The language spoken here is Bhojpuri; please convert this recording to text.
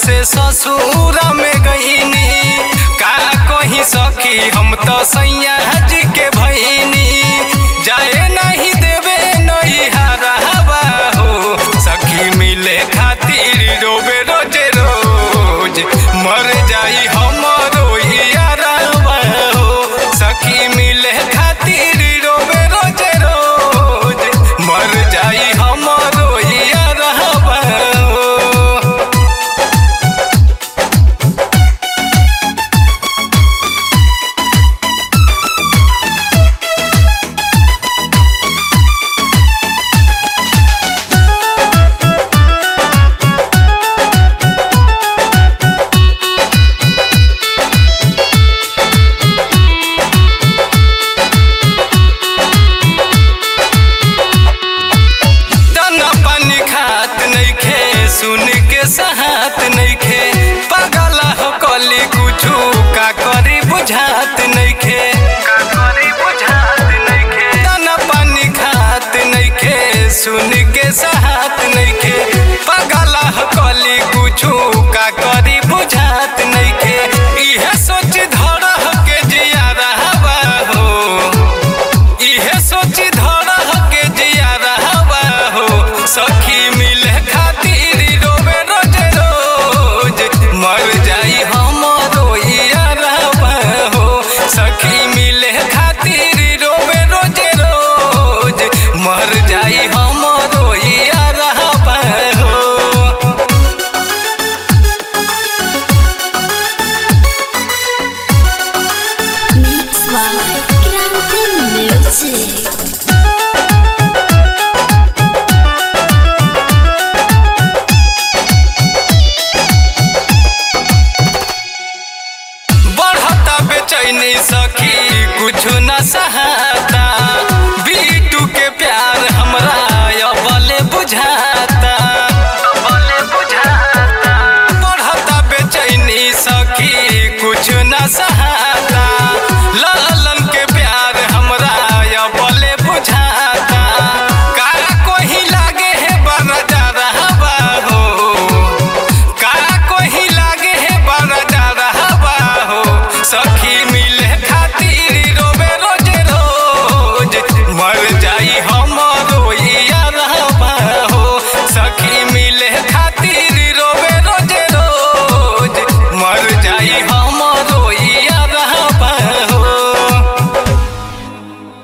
से ससुर में गईनी का कहीं सखी हम तो सैया जी के भईनी जाए नहीं देवे नहीं हरावा हो सखी मिले खातिर रोबे रोजे रोज मर जाई हमरो यारवा हो सखी मिले खातिर रोबे रोजे रोज मर जाई हमरो यारवा हो दाना पानी खात नइखे सुन के सहा